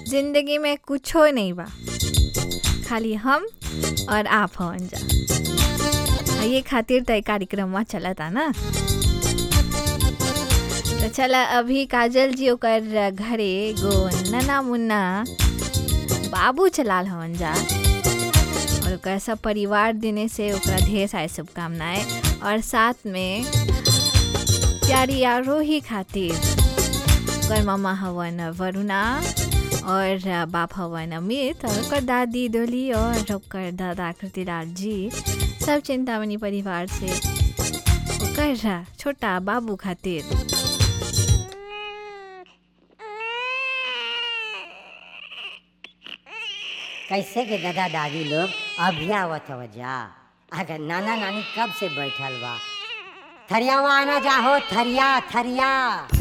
जिंदगी में कुछो नहीं बा खाली हम और आप हवन जा आ ये खातिर तो कार्यक्रम चलता ना तो चला अभी काजल जी ओकर घरे गो नना मुन्ना बाबू चलाल हवन जा और ओकर सब परिवार दिने से ओकरा ढेर सारी शुभकामनाएं और साथ में प्यारी आरोही खातिर ओकर मामा हवन वरुणा और बाप हवन अमित और ओकर दादी डोली और ओकर दादा कृतिलाल जी सब चिंतामणि परिवार से ओकर छोटा बाबू खातिर कैसे के दादा दादी लोग अभी आवत हव जा अगर नाना नानी कब से बैठल बा थरियावा आना जा हो थरिया थरिया